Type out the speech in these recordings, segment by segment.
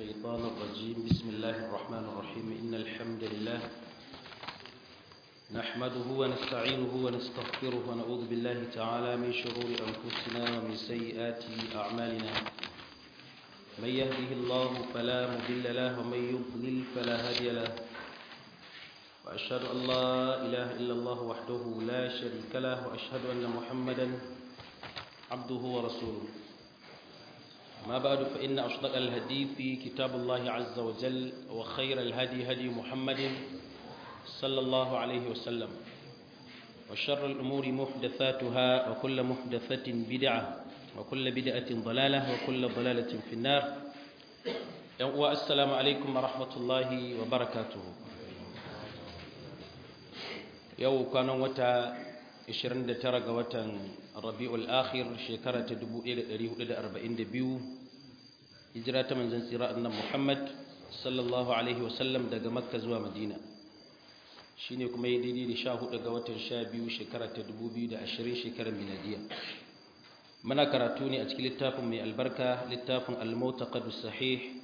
الشيطان الرجيم بسم الله الرحمن الرحيم إن الحمد لله نحمده ونستعينه ونستغفره ونعوذ بالله تعالى من شرور أنفسنا ومن سيئات أعمالنا من يهده الله فلا مضل له ومن يضلل فلا هادي له وأشهد أن لا إله إلا الله وحده لا شريك له وأشهد أن محمدا عبده ورسوله ما بعد فإن أصدق الهدي في كتاب الله عز وجل وخير الهدي هدي محمد صلى الله عليه وسلم وشر الأمور محدثاتها وكل محدثة بدعة وكل بدعة ضلالة وكل ضلالة في النار والسلام عليكم ورحمة الله وبركاته yau kwanan wata 29 ga watan rabi'ul akhir shekara ta 1442 hijira ta manzon tsira annan muhammad sallallahu alaihi wasallam daga makka zuwa madina shine kuma yi daidai da 14 ga watan 12 shekara ta 2020 shekarar miladiya muna karatu ne a cikin littafin mai albarka littafin al-mutaqad sahih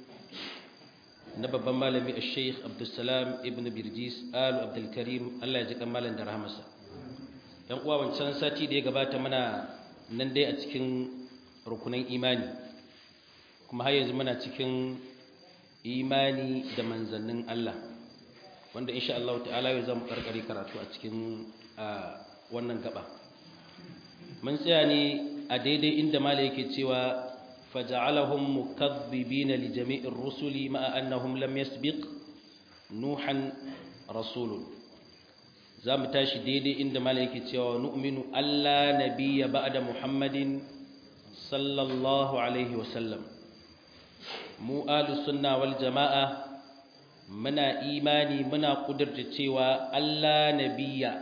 na babban malami a sheikh abdulsalam ibn birjis alu abdulkarim allah ya ji malam da rahamarsa yan uwa wancan sati da ya gabata mana nan dai a cikin rukunan imani kuma har yanzu muna cikin imani da manzannin allah wanda insha Allah ta'ala yau zamu karkare karatu a cikin wannan gaba mun tsaya ne a daidai inda malai yake cewa فجعلهم مكذبين لجميع الرسل مع أنهم لم يسبق نوحا رسول زام تاشي ديدي عند ملائكة ونؤمن ألا نبي بعد محمد صلى الله عليه وسلم mu ahlus sunna wal jama'a muna imani muna kudurta cewa Allah nabiyya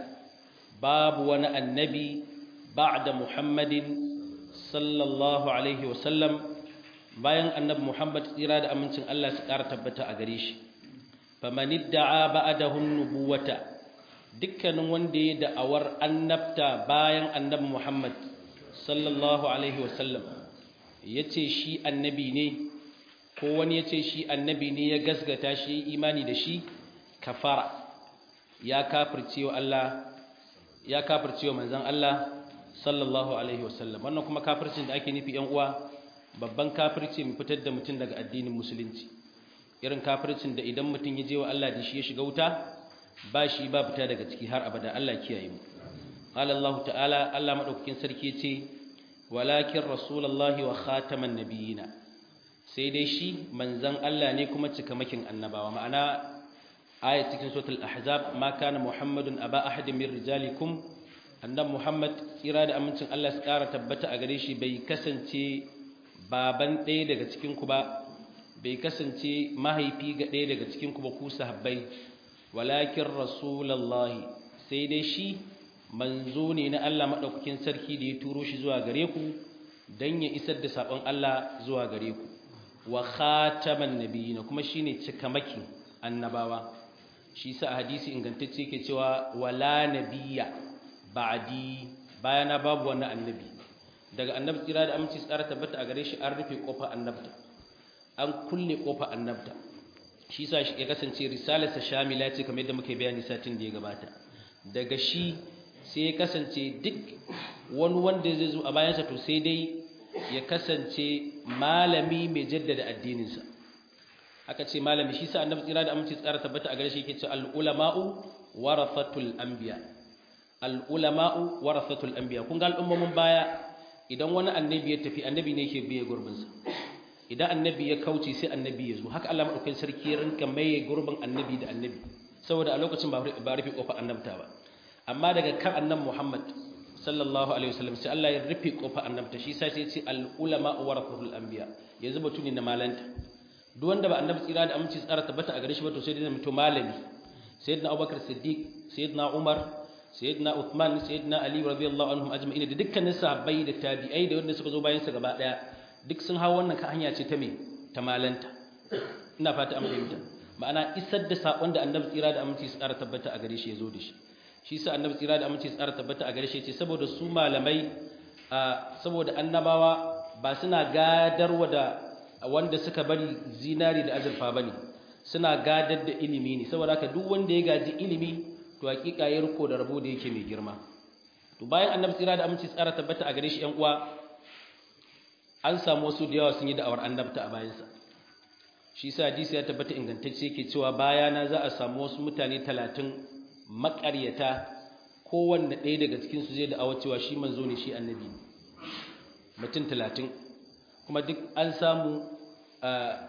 babu wani annabi ba'da muhammadin sallallahu alaihi wasallam bayan annabi Muhammad tsira da amincin Allah su ƙara tabbata a gare shi faman idda'a ba'dahum nubuwata dukkanin wanda ya da'awar annabta bayan annabi Muhammad sallallahu alaihi wasallam yace shi annabi ne ko wani yace shi annabi ne ya gasgata shi imani da shi kafara ya kafircewa Allah ya kafircewa manzon Allah sallallahu alaihi wasallam wannan kuma kafircin da ake nufi yan uwa babban kafirci mu fitar da mutum daga addinin musulunci irin kafircin da idan mutum ya je wa Allah da shi ya shiga wuta ba shi ba fita daga ciki har abada Allah kiyaye mu qala Allah ta'ala Allah madaukakin sarki yace walakin rasulullahi wa khataman nabiyina sai dai shi manzon Allah ne kuma cikamakin annabawa ma'ana ayat cikin suratul ahzab ma kana muhammadun aba ahadin min rijalikum annan Muhammad tsira da amincin Allah su ƙara tabbata a gare shi bai kasance baban ɗaya daga cikinku ba bai kasance mahaifi ga ɗaya daga cikinku ba ku sahabbai walakin rasulallahi sai dai shi manzo ne na Allah maɗaukakin sarki da ya turo shi zuwa gare ku don ya isar da saƙon Allah zuwa gare ku wa khataman nabiyina kuma shine cikamakin annabawa shi sa a hadisi ingantacce ke cewa wala nabiyya ba'di bayana babu wani annabi daga annabi tsira da aminci tsara tabbata a gare shi an rufe kofar annabta an kulle kofar annabta shi sa shi ya kasance risalarsa shamila ce kamar yadda muke bayani satin da ya gabata daga shi sai ya kasance duk wani wanda zai zo a bayansa to sai dai ya kasance malami mai jaddada addininsa aka ce malami shi sa annabi tsira da aminci tsara tabbata a gare shi yake ce al-ulama'u warathatul anbiya' al'ulama'u warasatul anbiya kun ga al'ummomin baya idan wani annabi ya tafi annabi ne ke biye gurbinsa idan annabi ya kauce sai annabi ya zo haka Allah maɗaukakin sarki ya rinka maye gurbin annabi da annabi saboda a lokacin ba rufe ƙofar annabta ba amma daga kan annabi Muhammad sallallahu alaihi wasallam sai Allah ya rufe ƙofar annabta shi sai sai ce al'ulama'u warasatul anbiya yanzu batu ne na malanta duk wanda ba annabi tsira da aminci tsara tabbata a gare shi ba to sai dai mutum malami sayyidina Abubakar Siddiq sayyidina Umar sayyidina Uthman sayyidina Ali radiyallahu anhum ajma'in da dukkanin sahabbai da tabi'ai da wanda suka zo bayan sa gaba daya duk sun hawo wannan ka hanya ce ta me ta malanta ina fata an fahimta ma'ana isar da sakon da Annabi tsira da aminci tsara tabbata a gare shi yazo da shi shi sa Annabi tsira da aminci tsara tabbata a gare shi ce saboda su malamai saboda annabawa ba suna gadarwa da wanda suka bari zinari da azurfa bane suna gadar da ilimi ne saboda haka duk wanda ya gaji ilimi to hakika ya riko da rabo da yake mai girma to bayan annabi tsira da aminci tsara tabbata a gare shi ƴan uwa an samu wasu da yawa sun yi da'awar annabta a bayansa shi sa hadisi ya tabbata ingantacce yake cewa bayana za a samu wasu mutane talatin maƙaryata kowanne ɗaya daga cikinsu zai da'awar cewa shi manzo ne shi annabi ne mutum talatin kuma duk an samu a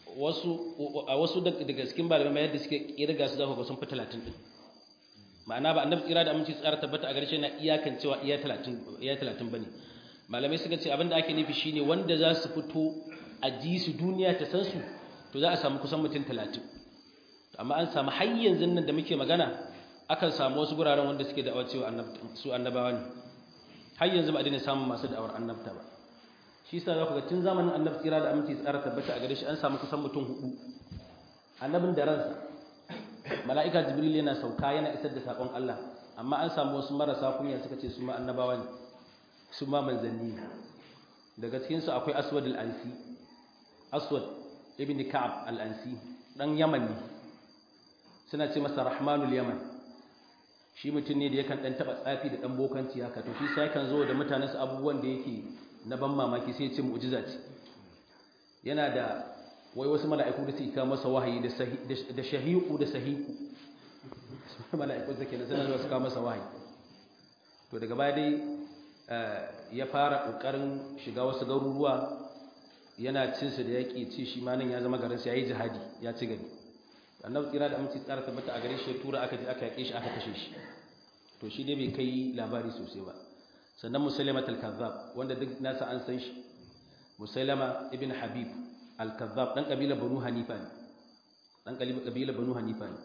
wasu daga cikin malamai yadda suke kirga su za ku ga sun fi talatin ɗin ma'ana ba annabi tsira da aminci tsara tabbata a garshe na iyakan cewa iya talatin ba ne malamai suka ce abinda ake nufi shine wanda za su fito a ji su duniya ta san su to za a samu kusan mutum talatin amma an samu har yanzu nan da muke magana akan samu wasu guraren wanda suke da'awar cewa su annabawa ne har yanzu ba a daina samun masu da'awar annabta ba shi yasa za ku ga tun zamanin annabi tsira da aminci tsara tabbata a gare shi an samu kusan mutum hudu annabin da ransa mala'ika jibril yana sauka yana isar da sakon Allah amma an samu wasu marasa kunya suka ce su ma annabawa ne su ma manzanni daga cikin su akwai aswad al-ansi aswad ibn ka'ab al-ansi dan yaman ne suna ce masa rahmanul yaman shi mutum ne da yakan dan taba tsafi da dan bokanci haka to shi sai kan zo da mutanensu abubuwan da yake na ban mamaki sai ya ce mu'jiza ce yana da wai wasu mala'iku da suka masa wahayi da shahiqu da sahiqu mala'iku da kenan suna zuwa su kawo masa wahayi to daga baya dai ya fara kokarin shiga wasu garuruwa yana cin su da yaki ci shi ma nan ya zama garin sa yayi jihadi ya ci gari annabi tsira da aminci tsara tabbata a gare shi ya tura aka je aka yake shi aka kashe shi to shi dai bai kai labari sosai ba sannan musailama al-kazzab wanda duk nasa an san shi musailama ibn habib al-kazzab dan kabila banu hanifa ne dan kabila banu hanifa ne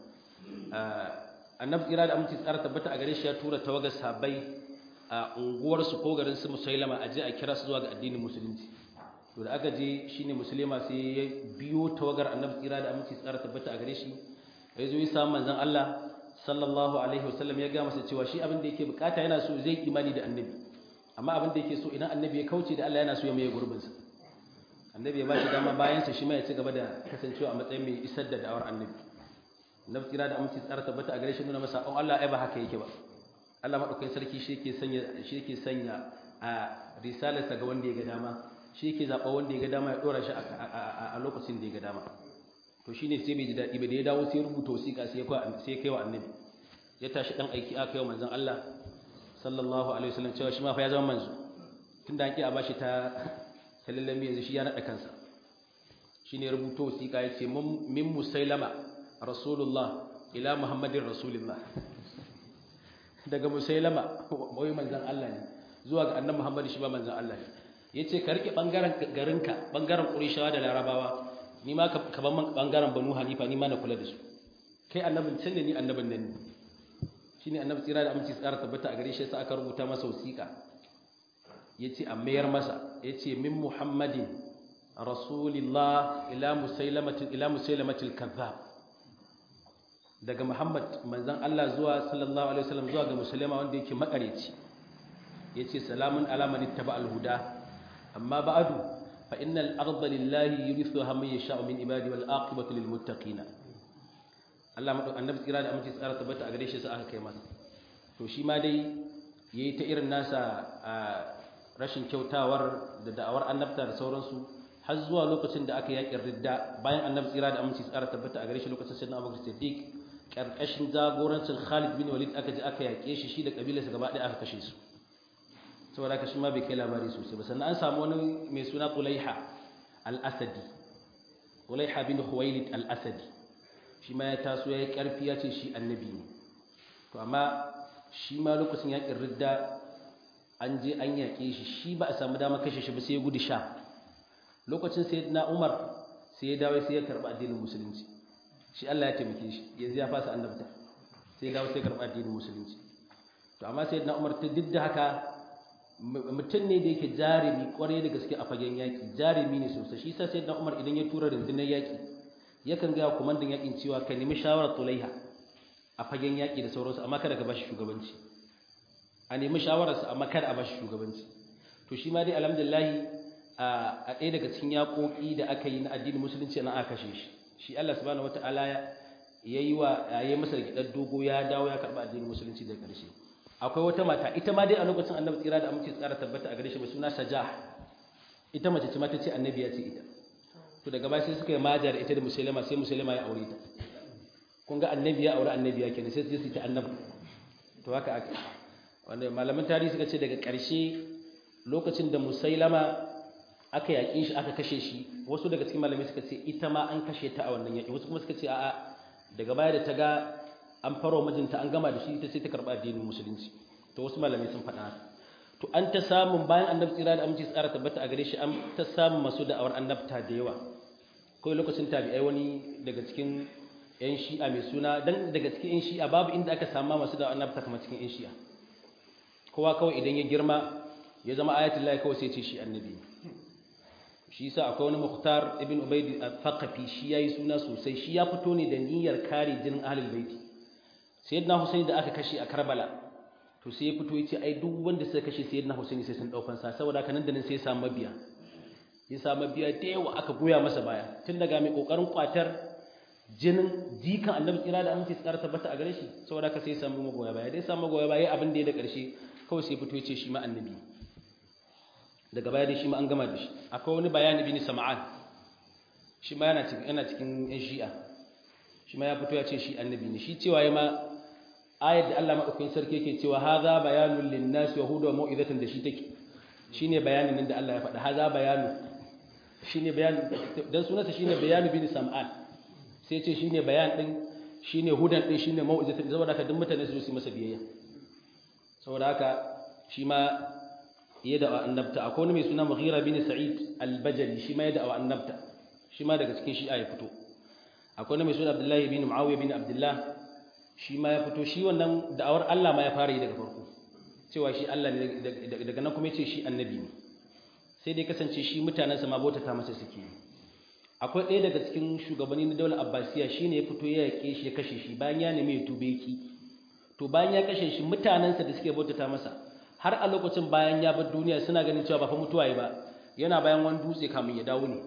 annabi tsira da aminci tsara tabbata a gare shi ya tura tawagar sabai a unguwar su ko garin su musailama aje a kira su zuwa ga addinin musulunci to da aka je shine musulma sai ya biyo tawagar annabi tsira da aminci tsara tabbata a gare shi ya zo ya samu manzon Allah sallallahu alaihi wasallam ya ga masa cewa shi abin da yake bukata yana so zai imani da annabi amma abin da yake so idan annabi ya kauce da Allah yana so ya maye gurbin sa annabi ya bashi dama bayan sa shi ma ya ci gaba da kasancewa a matsayin mai isar da da'awar annabi annabi tsira da aminci tsara tabbata a gare shi nuna masa on Allah ai ba haka yake ba Allah madaukakin sarki shi yake sanya shi yake sanya a risalarsa ga wanda ya ga dama shi yake zaba wanda ya ga dama ya dora shi a lokacin da ya ga dama to shine sai bai ji daɗi ba da ya dawo sai rubuta wasiƙa sai ya kai wa annabi ya tashi ɗan aiki aka kai wa manzon Allah sallallahu alaihi wasallam cewa shi ma fa ya zama manzo tunda an ki a bashi ta sallallahu yanzu shi ya naɗa kansa shine rubuta wasiƙa ya ce min musailama rasulullah ila muhammadin rasulullah daga musailama wai manzon Allah ne zuwa ga annabi muhammad shi ba manzon Allah ne yace ka rike bangaren garinka bangaren qurayshawa da larabawa ni ma ka ban bangaren banu hanifa ni ma na kula da su kai annabin can ne ni annabin nan ne shine annabi tsira da aminci tsara tabbata a gare shi sai aka rubuta masa wasiƙa yace a mayar masa yace min muhammadin rasulillah ila musailamatin ila musailamatil kazzab daga muhammad manzon Allah zuwa sallallahu alaihi wasallam zuwa ga musulma wanda yake makareci yace salamun ala man ittaba al huda amma ba'du fa innal arda lillahi yurithuha man yasha'u min ibadi wal aqibatu lil muttaqin Allah madu annabi tsira da aminci tsara tabbata a gare shi sai aka kai masa to shi ma dai yayi ta irin nasa rashin kyautawar da da'awar annabta da sauransu har zuwa lokacin da aka yakin ridda bayan annabi tsira da aminci tsara tabbata a gare shi lokacin sayyidina Abubakar Siddiq karkashin jagorancin Khalid bin Walid aka je aka yake shi shi da kabilarsa gaba ɗaya aka kashe su saboda haka shi ma bai kai labari sosai ba sannan an samu wani mai suna Tulaiha al-Asadi Tulaiha bin Khuwailid al-Asadi shi ma ya taso ya yi ƙarfi ya ce shi annabi ne to amma shi ma lokacin yakin ridda an je an yaƙe shi shi ba a samu damar kashe shi ba sai ya gudu sha lokacin sai na Umar sai ya dawo sai ya karɓi addinin musulunci shi Allah ya taimake shi yanzu ya fasa annabta sai ya dawo sai ya karɓi addinin musulunci to amma sai na Umar ta duk da haka mutum ne da yake jarumi kwarai da gaske a fagen yaƙi jarumi ne sosai shi sa sai na Umar idan ya tura rundunar yaƙi yakan gaya kwamandan yaƙin cewa ka nemi shawarar tulaiha a fagen yaƙi da sauransu amma kada ka bashi shugabanci a nemi shawararsa amma kada a bashi shugabanci to shi ma dai alhamdulillah a ɗaya daga cikin yaƙoƙi da aka yi na addinin musulunci na aka kashe shi shi Allah subhanahu wataala ya yi wa ya yi masa gidan dogo ya dawo ya karɓi addinin musulunci daga ƙarshe akwai wata mata ita ma dai a lokacin annabi tsira da aminci tsara tabbata a gare shi mai suna sajah ita mace ce mata ce annabi ya ce ita to daga baya sai suka yi maja da ita da musulma sai musulma ya aure ta kun ga annabi ya aure annabi ya kenan sai su ta annabi to haka aka wanda malaman tarihi suka ce daga ƙarshe lokacin da musailama aka yaƙi shi aka kashe shi wasu daga cikin malamai suka ce ita ma an kashe ta a wannan yaƙi wasu kuma suka ce a'a daga baya da ta ga an faro mijinta an gama da shi ita sai ta karɓa addinin musulunci to wasu malamai sun faɗa to an ta samun bayan annabi tsira da aminci tsara tabbata a gare shi an ta samun masu da'awar annabta da yawa kawai lokacin tabi'ai wani daga cikin yan shi'a mai suna dan daga cikin yan shi'a babu inda aka samu masu da'awar annabta kamar cikin yan shi'a kowa kawai idan ya girma ya zama ayatullahi kawai sai ce shi annabi shi yasa akwai wani muhtar ibn ubayd al-thaqafi shi yayi suna sosai shi ya fito ne da niyyar kare jinin ahlul baiti sayyidina husaini da aka kashe a karbala to sai ya fito yace ai duk wanda suka kashe sayyidina husaini sai sun daukan sa saboda haka nan da nan sai ya samu mabiya ya samu mabiya da yawa aka goya masa baya tun daga mai kokarin kwatar jinin jikan annabi tsira da aminci tsara tabbata a gare shi saboda haka sai ya samu magoya baya dai samu magoya baya abin da ya da karshe kawai sai fito yace shi ma annabi daga baya dai shi ma an gama da shi akwai wani bayani bin sam'an shi ma yana cikin yana cikin yan shi'a shi ma ya fito ya ce shi annabi ne shi cewa ya ma ayat da Allah madaukakin sarki yake cewa hadha bayanul linnas wa huda wa mau'izatan da shi take shine bayanin nan da Allah ya faɗa hadha bayanu shine bayan dan sunansa shine bayanu bin sam'an sai ce shine bayan din shine hudan din shine mau'izatan saboda haka duk mutane su su masa biyayya saboda haka shi ma ya da annabta akwai wani mai suna Mughira bin Sa'id al-Bajali shi ma ya da annabta shi ma daga cikin shi'a ya fito akwai wani mai suna Abdullahi bin Muawiya bin Abdullah shi ma ya fito shi wannan da'awar Allah ma ya fara yi daga farko cewa shi Allah ne daga nan kuma yace shi annabi ne sai dai kasance shi mutanen sa ma bautata masa suke akwai ɗaya daga cikin shugabanni na daular Abbasiya shine ya fito ya yake shi ya kashe shi bayan ya nemi ya tube ki to bayan ya kashe shi mutanen sa da suke bautata masa har a lokacin bayan ya bar duniya suna ganin cewa ba fa mutuwa ba yana bayan wani dutse kamun ya dawo ne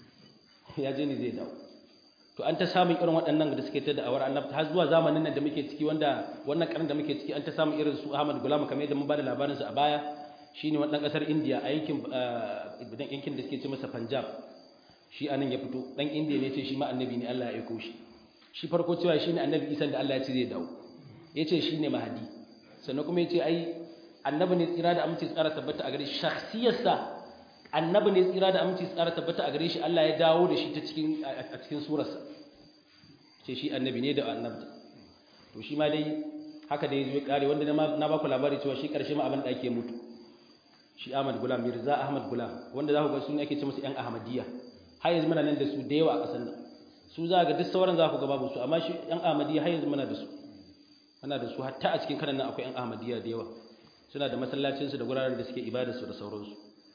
ya je ne zai dawo to an ta samun irin waɗannan da suke ta da'awar annabta har zuwa zamanin nan da muke ciki wanda wannan karin da muke ciki an ta samun irin su Ahmad Gulam kamar yadda mun bada labarin su a baya shine wannan kasar India a yankin dan yankin da suke ce masa Punjab shi anan ya fito dan India ne ce shi ma annabi ne Allah ya aiko shi shi farko cewa shine annabi Isa da Allah ya ce zai dawo yace shine mahadi sannan kuma yace ai annabi ne tsira da aminci tsara tabbata a gare shi shakhsiyarsa annabi ne tsira da aminci tsara tabbata a gare shi Allah ya dawo da shi ta cikin a cikin surarsa ce shi annabi ne da annabta to shi ma dai haka da yazo ya kare wanda na ba ku labari cewa shi karshe ma abin da ake mutu shi Ahmad Gulam Mirza Ahmad Gulam wanda za ku ga sun ake ce musu yan Ahmadiyya har yanzu muna nan da su da yawa a ƙasar nan su za ga duk sauran za ku ga babu su amma shi yan Ahmadiyya har yanzu muna da su muna da su hatta a cikin kanan nan akwai yan Ahmadiyya da yawa suna da masallacinsu da guraren da suke ibadarsu da sauransu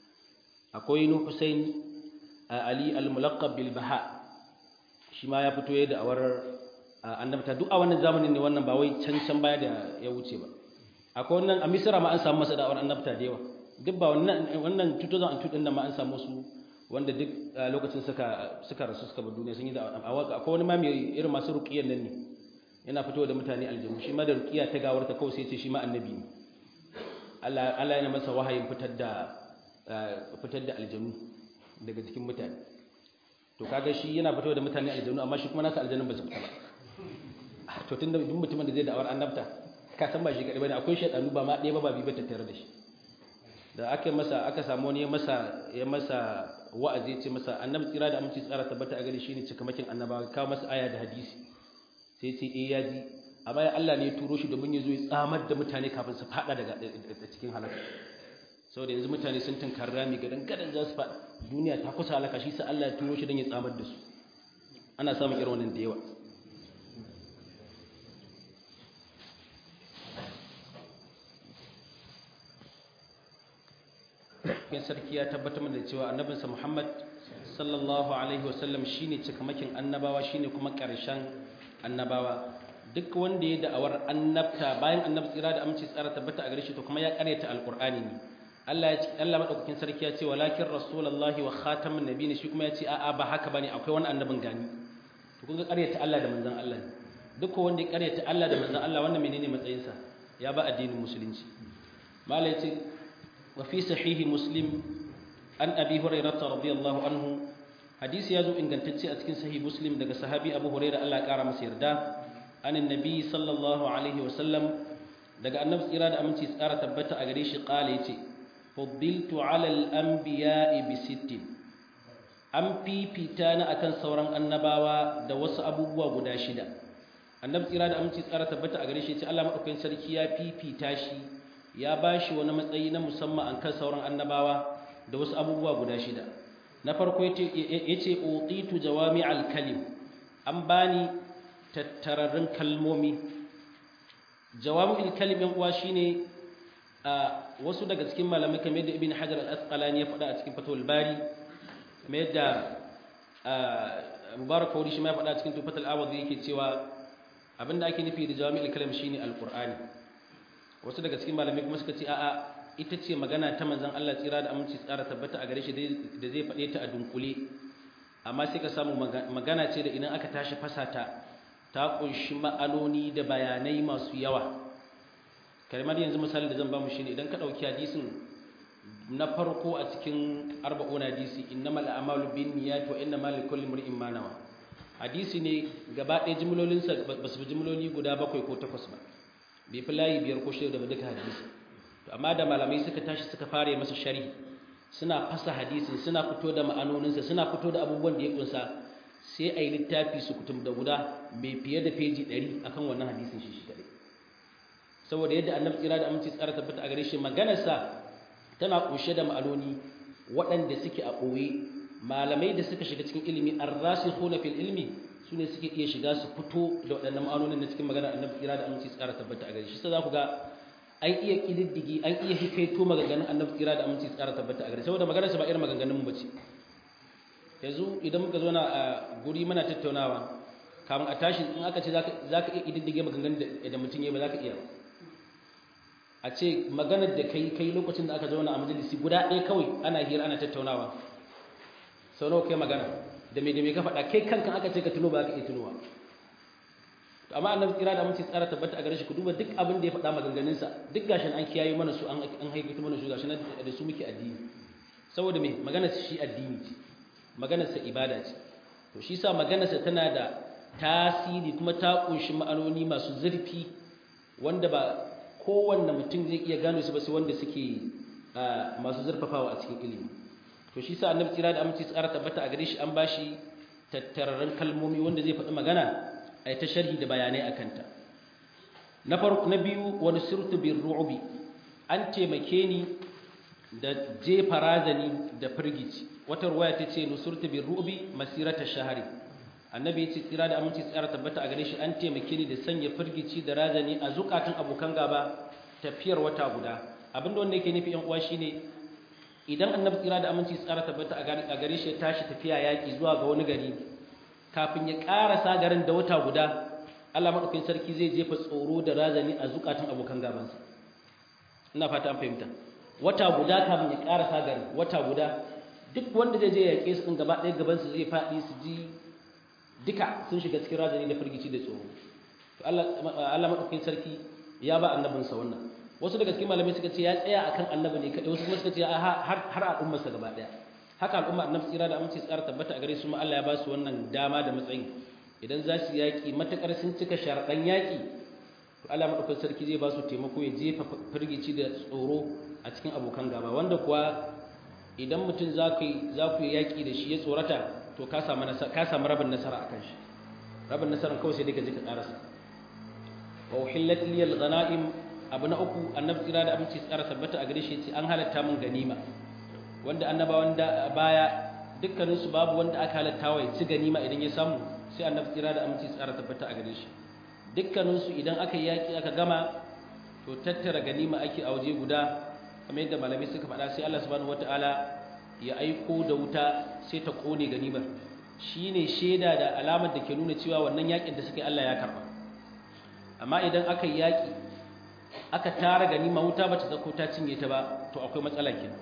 akwai nu Hussein Ali al-Mulaqqab bil Baha shi ma ya fito ya da awar annabta duk a wannan zamanin ne wannan ba wai can can baya da ya wuce ba akwai wannan a Misra ma an samu masa da'awar annabta da yawa duk ba wannan wannan 2002 din nan ma an samu su wanda duk lokacin suka suka rasu suka bar duniya sun yi da akwai wani ma mai irin masu ruqiyyan nan ne yana fitowa da mutane aljannu shi ma da ruqiya ta gawarta kawai sai ya ce shi ma annabi ne Allah yana masa wahayin fitar da fitar da aljanu daga cikin mutane to kaga shi yana fito da mutane aljanu amma shi kuma nasa aljanun ba su fita ba to tunda duk mutumin da zai da'awar annabta ka san ba shi kadai bane akwai shedanu ba ma ɗaya ba ba bi ba tattare da shi da aka masa aka samu wani ya masa ya masa wa'azi ya ce masa annabi tsira da aminci tsara tabbata a gare shi ne cikamakin annabawa kawo masa aya da hadisi sai ce eh ya ji amma ya Allah ne ya turo shi domin ya zo ya tsamar da mutane kafin su fada daga cikin halaka saboda yanzu mutane sun tunkar rami gadan gadan za su fada duniya ta kusa halaka shi sai Allah ya turo shi don ya tsamar da su ana samun irin wannan da yawa kin sarki ya tabbatar da cewa annabinsa Muhammad sallallahu alaihi wasallam shine cikamakin annabawa shine kuma ƙarshen annabawa duk wanda ya da'awar annabta bayan annabi tsira da aminci tsara tabbata a gare shi to kuma ya karyata alqur'ani ne Allah ya ce Allah madaukakin sarki ya ce walakin rasulullahi wa khatamun nabiyyin shi kuma ya ce a'a ba haka bane akwai wani annabin gani to kun ga ƙaryata Allah da manzon Allah ne duk wanda ya ƙaryata Allah da manzon Allah wannan menene matsayinsa ya ba addinin musulunci malai ya ce wa fi sahihi muslim an abi hurairah radiyallahu anhu hadisi ya zo ingantacce a cikin sahih muslim daga sahabi abu hurairah Allah ya kara masa yarda anin nabi sallallahu alaihi wa sallam daga annabi tsira da aminci tsara tabbata a gare shi kala yace fuddiltu ala al-anbiya'i bi sittin an fifita na akan sauran annabawa da wasu abubuwa guda shida annabi tsira da aminci tsara tabbata a gare shi yace Allah madaukakin sarki ya fifita shi ya bashi wani matsayi na musamman akan sauran annabawa da wasu abubuwa guda shida na farko yace utitu jawami'al kalim an bani tattararrun kalmomi jawami'ul kalim yan uwa shine wasu daga cikin malamai kamar yadda ibn hajar al-asqalani ya faɗa a cikin fatul bari kamar yadda mubarak kawri shi ma ya faɗa a cikin tufatul awad yake cewa abinda ake nufi da jawami'ul kalim shine alqur'ani wasu daga cikin malamai kuma suka ce a'a ita ce magana ta manzon Allah tsira da aminci tsara tabbata a gare shi da zai faɗe ta a dunkule amma sai ka samu magana ce da idan aka tashi fasata ta kunshi ma'anoni da bayanai masu yawa kalmar yanzu misali da zan ba mu shine idan ka dauki hadisin na farko a cikin arba'un hadisi innamal a'malu binniyat wa innamal likulli imrin ma nawa hadisi ne gaba ɗaya jimlolin sa ba su jimloli guda bakwai ko takwas ba bai fi layi biyar ko shida ba duka hadisi to amma da malamai suka tashi suka fara masa sharhi suna fasa hadisin suna fito da ma'anoninsa suna fito da abubuwan da ya kunsa sai a yi littafi su kutum da guda mai fiye da feji ɗari akan wannan hadisin shi shi kaɗai saboda yadda annabi tsira da aminci tsara tabbata a gare shi maganarsa tana kunshe da ma'anoni waɗanda suke a ɓoye malamai da suka shiga cikin ilimi an rasu na fil ilmi su ne suke iya shiga su fito da waɗannan ma'anonin da cikin maganar annabi tsira da aminci tsara tabbata a gare shi sai za ku ga an iya ƙididdigi an iya hikaito maganganun annabi tsira da aminci tsara tabbata a gare saboda maganarsa ba irin maganganun mu bace yanzu idan muka zo na a guri mana tattaunawa kamun a tashi in aka ce za ka iya ƙididdige maganganun da mutum ya ba za ka iya a ce maganar da kai kai lokacin da aka zauna a majalisi guda ɗaya kawai ana hira ana tattaunawa sau nawa kai magana da me da me ka faɗa kai kankan aka ce ka tuno ba ka iya tunowa amma annabi tsira da amince tsara tabbata a gare shi ku duba duk abin da ya faɗa maganganunsa duk gashin an kiyaye mana su an an haifita mana su gashin da su muke addini saboda me maganar shi addini ce maganar sa ibada ce to shi sa maganar sa tana da tasiri kuma ta kunshi ma'anoni masu zurfi wanda ba kowanne mutum zai iya gano su ba sai wanda suke masu zurfafawa a cikin ilimi to shi sa annabi tsira da aminci tsara tabbata a gare shi an bashi tattararren kalmomi wanda zai faɗi magana a ta sharhi da bayanai a kanta na farko na biyu wani sirtu bin ru'ubi an taimake ni da jefa razani da firgici wata ruwaya ta ce nusurtu bin ru'ubi masirata shahari annabi ya ce tsira da aminci tsara tabbata a gare shi an taimake ni da sanya firgici da razani a zukatan abokan gaba tafiyar wata guda abinda wanda yake nufi yan uwa shine idan annabi tsira da aminci tsara tabbata a gare shi ya tashi tafiya yaki zuwa ga wani gari kafin ya ƙarasa garin da wata guda Allah maɗaukin sarki zai jefa tsoro da razani a zukatan abokan gabansa ina fata an fahimta wata guda kafin ya ƙarasa garin wata guda duk wanda zai je ya yaƙe su ɗin gaba ɗaya gabansu zai faɗi su ji duka sun shiga cikin razani da firgici da tsoro to Allah maɗaukin sarki ya ba annabinsa wannan wasu daga cikin malamai suka ce ya tsaya akan annabi ne kaɗai wasu kuma suka ce har al'ummarsa gaba ɗaya haka al'umma annabi tsira da aminci tsara tabbata a gare su ma Allah ya ba su wannan dama da matsayin idan za su yaki matakar sun cika sharaɗan yaki to Allah madaukakin sarki zai ba su taimako ya jefa firgici da tsoro a cikin abokan gaba wanda kuwa idan mutum za ku za ku yaki da shi ya tsorata to ka samu ka samu rabin nasara akan shi rabin nasaran kawai sai dai ka je ka karasa wa uhillat liyal ghanaim abu na uku annabi tsira da aminci tsara tabbata a gare shi ce an halatta min ganima wanda annabawan da baya dukkaninsu babu wanda aka halatta wa ya ci ganima idan ya samu sai annabi tsira da aminci tsara tabbata a gare shi dukkaninsu idan aka yaki aka gama to tattara ganima ake a waje guda kamar yadda malamai suka faɗa sai Allah subhanahu wataala ya aiko da wuta sai ta kone ganimar shine shaida da alamar da ke nuna cewa wannan yakin da suka yi Allah ya karba amma idan aka yi yaki aka tara ganima wuta bata zako ta cinye ta ba to akwai matsala kenan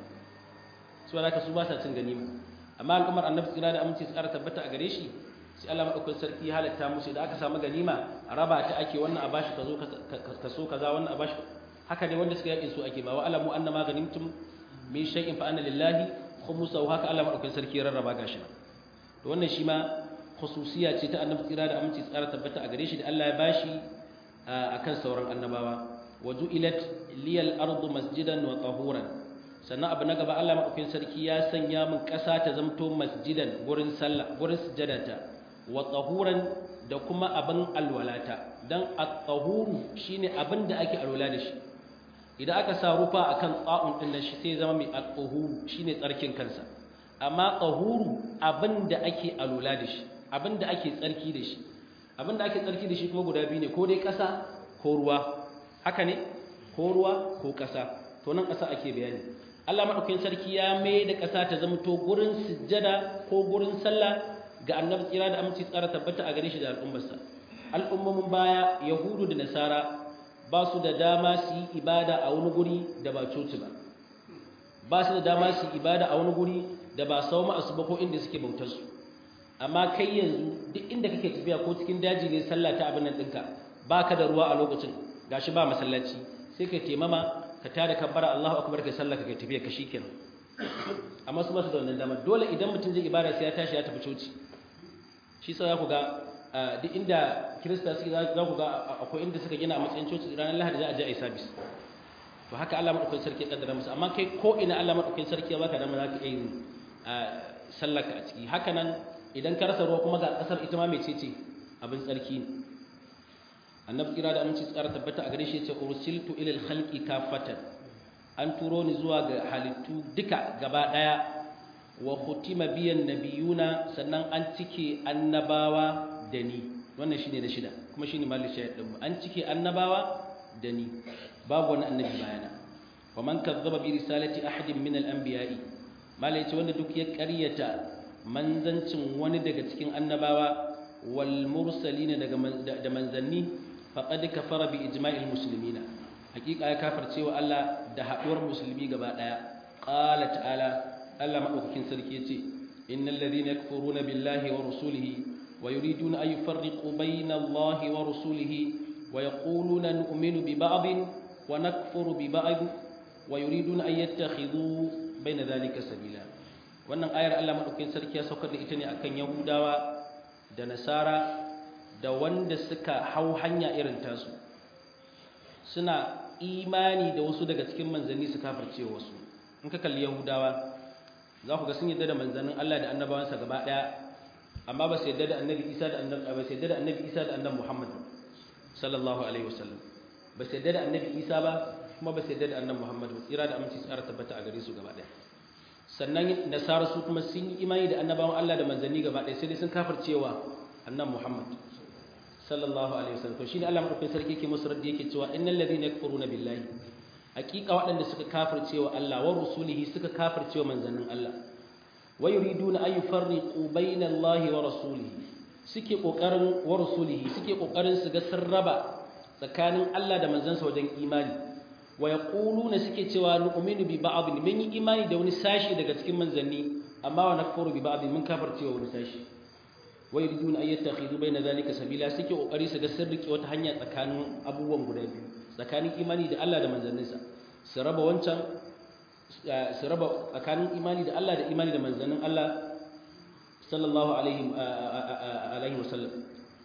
su da su ba sa cin ganima amma al'ummar annabi tsira da aminci su ƙara tabbata a gare shi sai Allah madaukakin sarki ya halatta musu da aka samu ganima a raba ta ake wannan a bashi ka zo ka so kaza wannan a bashi haka ne wanda suka yakin su ake ba wa alamu annama ganimtum min shay'in fa anna lillahi khumsahu haka Allah madaukakin sarki ya rarraba gashi to wannan shi ma khususiya ce ta annabi tsira da aminci tsara tabbata a gare shi da Allah ya bashi akan sauran annabawa waju'ilat liyal ardu masjidan wa tahuran sannan abu na gaba Allah madaukakin sarki ya sanya min ƙasa ta zamto masjidan gurin sallah gurin sujadata wa tahuran da kuma abin alwalata dan at-tahuru shine abin da ake alwala da shi idan aka sa rufa akan tsa'un din nan shi sai zama mai at-tahuru shine tsarkin kansa amma tahuru abin da ake alwala da shi abin da ake tsarki da shi abin da ake tsarki da shi kuma guda biyu ne ko dai ƙasa ko ruwa haka ne ko ruwa ko ƙasa to nan ƙasa ake bayani Allah madaukakin sarki ya mai da ƙasa ta zama to gurin sujjada ko gurin sallah ga annabi tsira da aminci tsara tabbata a gare shi da al'ummarsa al'ummomin baya yahudu da nasara ba su da dama su yi ibada a wani guri da ba coci ba ba su da dama su yi ibada a wani guri da ba sau ma'asu ba ko inda suke bautar su amma kai yanzu duk inda kake tafiya ko cikin daji ne sallah ta abin nan ɗinka ba ka da ruwa a lokacin gashi ba masallaci sai ka taimama ka tada kabbara Allahu akbar kai sallah ka kai tafiya ka shikenan amma su ba su da wannan dama dole idan mutum zai ibada sai ya tashi ya tafi coci shi sa za ku ga duk inda kirista suke za ku ga akwai inda suka gina a matsayin coci ranar lahadi za a je a yi sabis to haka Allah madaukakin sarki ya kaddara musu amma kai ko ina Allah madaukakin sarki ya baka dama za ka iya yin sallar ka a ciki haka nan idan ka rasa ruwa kuma ga kasar ita ma mecece abin tsarki ne annabi kira da aminci tsara tabbata a gare shi ce ursiltu ilal khalqi kafatan an turo ni zuwa ga halittu duka gaba daya wa khutima biyan nabiyuna sannan an cike annabawa da ni wannan shine da shida kuma shine malin shahid din an cike annabawa da ni babu wani annabi bayana wa man kazzaba bi risalati ahadin min al-anbiya'i malai ce wanda duk ya ƙaryata manzancin wani daga cikin annabawa wal mursalina daga da manzanni faqad kafara bi ijma'il muslimina hakika ya kafirce wa Allah da haduwar musulmi gaba daya qala ta'ala Allah madaukakin sarki yace innal ladhina yakfuruna billahi wa rusulihi wa yuriduna an yufarriqu bayna Allahi wa rusulihi wa yaquluna nu'minu bi ba'din wa nakfuru bi ba'd wa yuriduna an yattakhidhu bayna dhalika sabila wannan ayar Allah madaukakin sarki ya saukar da ita ne akan Yahudawa da Nasara da wanda suka hau hanya irin tasu suna imani da wasu daga cikin manzanni su kafirce wasu in ka kalli Yahudawa za ku ga sun yadda da manzannin Allah da annabawansa gaba daya amma ba su yadda da annabi Isa da annabi ba su yadda da annabi Isa da annabi Muhammad sallallahu alaihi wasallam ba su yadda da annabi Isa ba kuma ba su yadda da annabi Muhammad ba tsira da aminci tsara tabbata a gare su gaba daya sannan nasara su kuma sun yi imani da annabawan Allah da manzanni gaba ɗaya sai dai sun kafircewa annan Muhammad sallallahu alaihi wasallam to shine Allah madaukakin sarki yake musu raddi yake cewa innal ladhina yakfuruna billahi haqiqa waɗanda suka kafircewa Allah wa rusulihi suka kafircewa manzannin Allah wa yuriduna an yufarriqu baina Allah wa rasulihi suke kokarin wa rasulihi suke kokarin su ga sirraba tsakanin Allah da manzansa wajen imani wa yaquluna suke cewa nu'minu bi ba'd mun yi imani da wani sashi daga cikin manzanni amma wa nakfuru bi ba'd mun kafircewa wani sashi wa yuriduna an yattakhidhu bayna dhalika sabila suke kokari su ga sirrike wata hanya tsakanin abubuwan guda biyu tsakanin imani da Allah da manzanninsa su raba wancan su raba tsakanin imani da Allah da imani da manzannin Allah sallallahu alaihi alaihi wasallam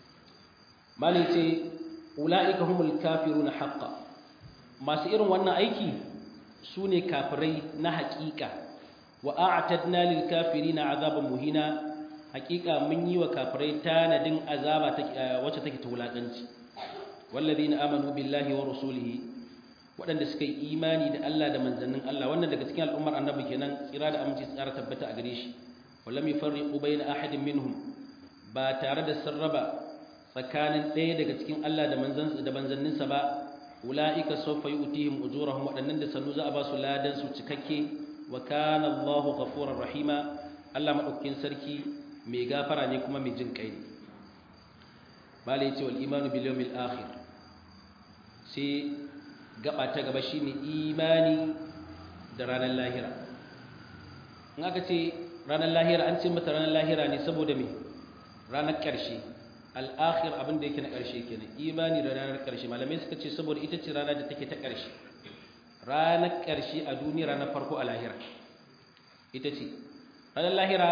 mali ce ulaika humul kafiruna haqqan masu irin wannan aiki su ne kafirai na haƙiƙa wa a'tadna lil kafirina azaban muhina haƙiƙa mun yi wa kafirai tanadin azaba wacce take ta wulaƙanci wallazina amanu billahi wa rasulihi waɗanda suka yi imani da Allah da manzannin Allah wannan daga cikin al'ummar annabi kenan tsira da aminci tsara tabbata a gare shi wallam yufarriqu bayna ahadin minhum ba tare da sarraba tsakanin ɗaya daga cikin Allah da manzansa da manzanninsa ba ula'ika sawfa yu'tihim ujurahum waɗannan da sanu za a ba su ladan su cikakke wa kana Allahu ghafurur rahima Allah madaukakin sarki mai gafara ne kuma mai jin kai ne malai ce wal imanu bil yawmil akhir sai gaba ta gaba shine imani da ranar lahira in aka ce ranar lahira an ce mata ranar lahira ne saboda me ranar ƙarshe al'akhir abin da yake na ƙarshe kenan imani da ranar ƙarshe malamai suka ce saboda ita ce ranar da take ta ƙarshe ranar ƙarshe a duniya ranar farko a lahira ita ce ranar lahira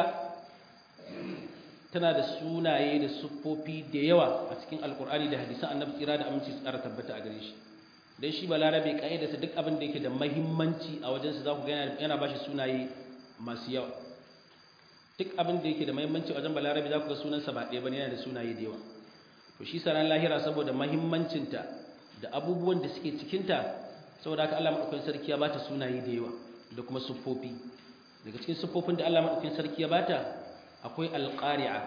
tana da sunaye da siffofi da yawa a cikin alkur'ani da hadisan annabi tsira da aminci su ƙara tabbata a gare shi dan shi balarabe kaidarsa duk abin da yake da mahimmanci a wajensa za ku ga yana ba shi sunaye masu yawa duk abin da yake da mahimmanci a wajen balarabe za ku ga sunansa ba ɗaya bane yana da sunaye da yawa to shi sanan lahira saboda mahimmancinta da abubuwan da suke cikinta saboda haka Allah madaukakin sarki ya bata sunaye da yawa da kuma siffofi daga cikin siffofin da Allah madaukakin sarki ya bata akwai alqari'a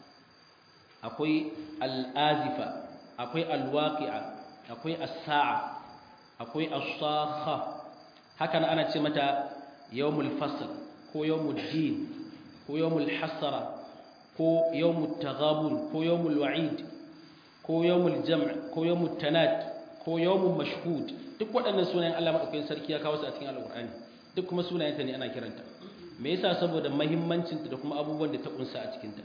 akwai al'azifa akwai alwaqi'a akwai as-sa'a akwai as-sakha haka nan ana ce mata yawmul fasl ko yawmul din ko yawmul hasara ko yawmut taghabun ko yawmul wa'id ko yawmul jam' ko yawmut tanad ko yawmul mashhud duk waɗannan sunayen Allah madaukakin sarki ya kawo su a cikin alqur'ani duk kuma sunayenta ne ana kiranta me yasa saboda muhimmancin ta da kuma abubuwan da ta kunsa a cikin ta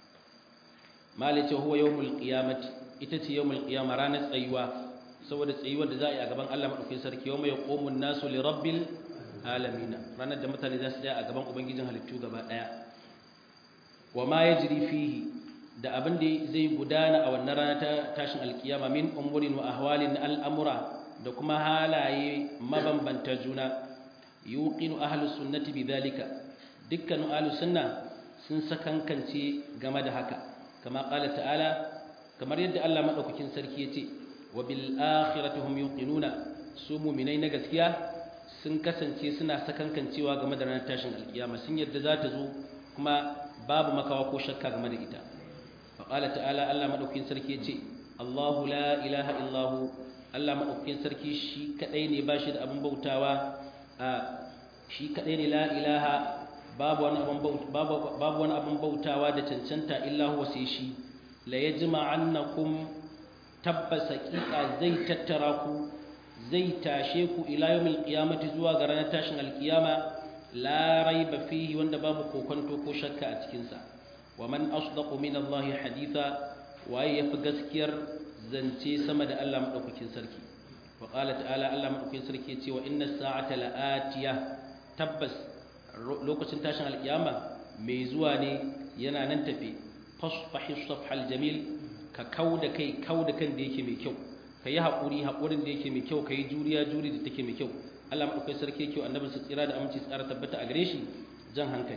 malice huwa yawmul qiyamati ita ce yawmul qiyama ranar tsayuwa saboda tsayuwar da za a yi a gaban Allah madaukakin sarki yawma yaqumu an-nasu li rabbil alamin ranar da mutane za su tsaya a gaban ubangijin halittu gaba daya wa ma yajri fihi da abin da zai gudana a wannan rana ta tashin alkiyama min umurin wa ahwalin al'amura da kuma halaye mabambanta juna yuqinu ahlus sunnati bidhalika dukkan ahlus sunna sun sakankance game da haka kama qala ta'ala kamar yadda Allah madaukakin sarki yace wa bil akhirati hum yuqinuna su mu'minai na gaskiya sun kasance suna sakankancewa game da ranar tashin alkiyama sun yadda za ta zo kuma babu makawa ko shakka game da ita faƙala ta'ala Allah maɗaukin sarki ya ce Allahu la ilaha illahu Allah maɗaukin sarki shi kaɗai ne ba shi da abin bautawa a shi kaɗai ne la ilaha babu wani abin bautawa da cancanta illahu wa sai shi la ya jima annakum tabbas haƙiƙa zai tattara ku zai tashe ku ila yawmil qiyamati zuwa ga ranar tashin alkiyama la raiba fihi wanda babu kokonto ko shakka a cikin sa wa man asdaqu min Allah haditha waye yafi gaskiyar zance sama da Allah madaukakin sarki wa qala ta'ala Allah madaukakin sarki yace wa inna sa'ata la'atiya tabbas lokacin tashin alkiyama mai zuwa ne yana nan tafe fasfahi safhal jamil ka kauda kai kauda kan da yake mai kyau ka yi haƙuri haƙurin da yake mai kyau ka yi juriya juri da take mai kyau Allah maɗaukai sarki yake annabin su tsira da aminci tsara tabbata a gare shi jan hankali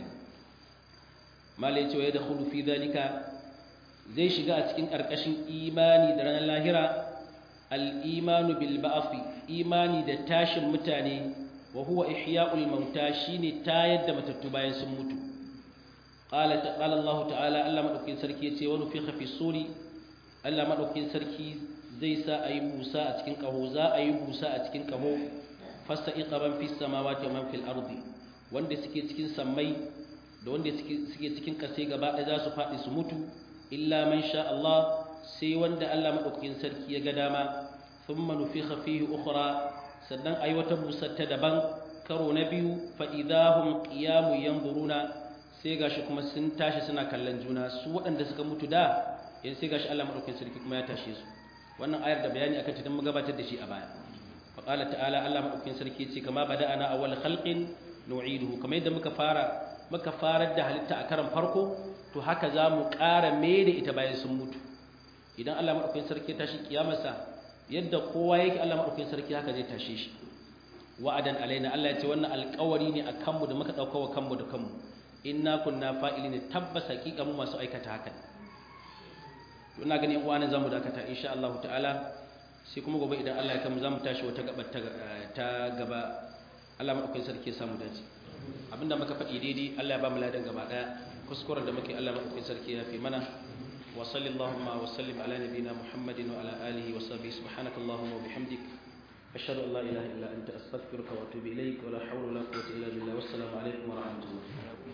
malai cewa ya da hudu fi zalika zai shiga a cikin ƙarƙashin imani da ranar lahira al-imanu bil ba'fi imani da tashin mutane wa huwa ihya'ul mauta shine tayar da matattu bayan sun mutu qala qala Allah ta'ala Allah maɗaukai sarki yace wa nufikha fi suri Allah maɗaukai sarki zai sa a yi busa a cikin ƙaho za a yi busa a cikin ƙaho fasta iqaban fi samawati wa man fil ardi wanda suke cikin sammai da wanda suke cikin ƙasai gaba ɗaya za su faɗi su mutu illa man sha Allah sai wanda Allah madaukakin sarki ya ga dama thumma nufikha fihi ukhra sannan ayi wata busar ta daban karo na biyu fa idahum qiyamu yanzuruna sai gashi kuma sun tashi suna kallon juna su waɗanda suka mutu da yanzu sai gashi Allah madaukakin sarki kuma ya tashe su wannan ayar da bayani akan ta dan gabatar da shi a baya fa qala ta'ala Allah madaukakin sarki ce kama bada'ana awwal khalqin nu'iduhu kamar yadda muka fara muka farar da halitta a karan farko to haka za mu ƙara mai da ita bayan sun mutu idan Allah madaukakin sarki ya tashi kiyamarsa yadda kowa yake Allah madaukakin sarki haka zai tashe shi wa'adan alaina Allah ya ce wannan alƙawari ne a kanmu da muka ɗauka wa kanmu da kanmu inna kunna fa'ilin tabbas haƙiƙa mu masu aikata haka ina gani yan uwana zamu dakata insha Allah ta'ala sai kuma gobe idan Allah ya kamu zamu tashi wata gaba ta gaba Allah madaukakin sarki ya samu dace abinda muka faɗi daidai Allah ya ba mu ladan gaba daya kuskuren da muke Allah madaukakin sarki ya fi mana wa sallallahu wa sallim ala nabiyyina Muhammadin wa ala alihi wa sahbihi subhanakallahumma wa bihamdik ashhadu an la ilaha illa anta astaghfiruka wa atubu ilaik wa la hawla wa la quwwata illa billah wassalamu alaikum wa rahmatullah